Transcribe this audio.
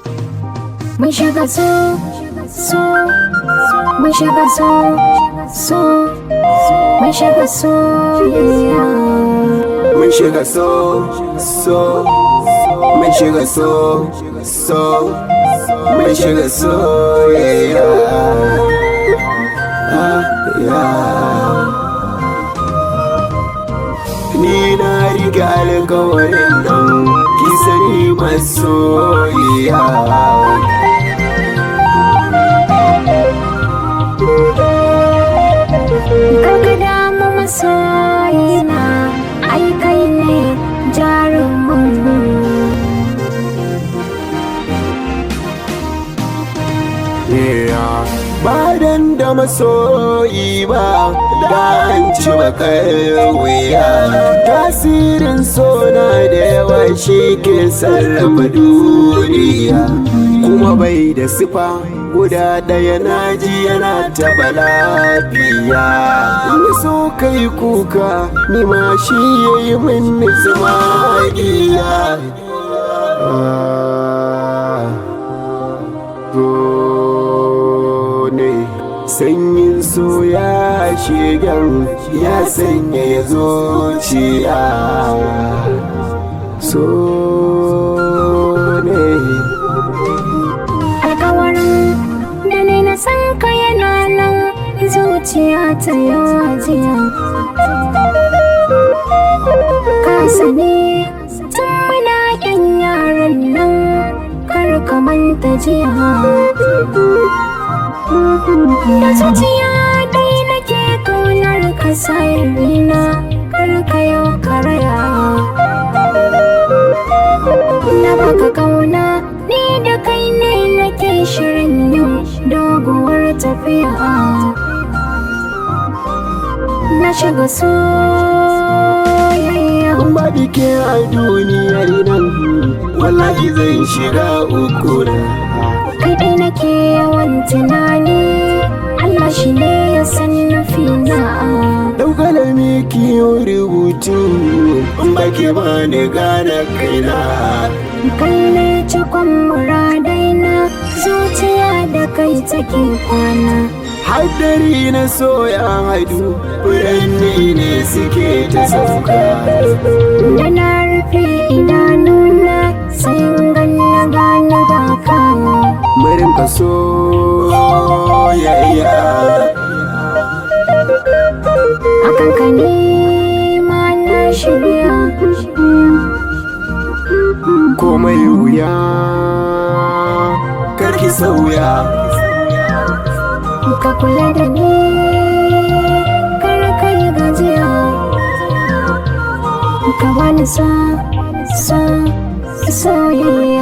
Mun shiga so, so, mun shiga so, so, mun shiga soyayya. Mun shiga so, so, mun shiga so, so, mun shiga soyayya. Ah, yeah. Ni na riga alkawarin nan ki sani masoyiya. Karka damu masoyina, ai kai ne jarumin Yeah. Ba dan da masoyi ba da an ci bakar wuya tasirin sona da yawa shi ke sarrafa duniya kuma bai da sifa guda ɗaya na ji yana taɓa lafiya in so kai kuka ni ma shi ya yi min zumagiya so ne sanyin so ya shigan ya sanya ya zuciya so ne alkawarin da ne na san ka yana nan zuciya ta yajiya ka sani tun muna yan yaran nan kar ka manta jiya da zuciya dai nake kaunar ka sayarina kar ka yau karaya na baka kauna ni da kai ne nake shirin yin doguwar tafiya na shiga soyayya in ba ke a duniyar nan wallahi zan shiga uku na kai dai nake yawan tunani Allah shi ne ya san nufina daukalami kiyo rubutu in ba ke ba ni gane kaina kai ne cikon muradaina zuciya da kai take kwana Haddari na soya haidu furanni ne suke ta sauka da na rufe idanuna sai in ganna gane ba kawo Murin ka soyayya akan ka nema na shirya komai wuya karki sauya ka kula da ni kar ka yi gajiya ka bani so so soyayya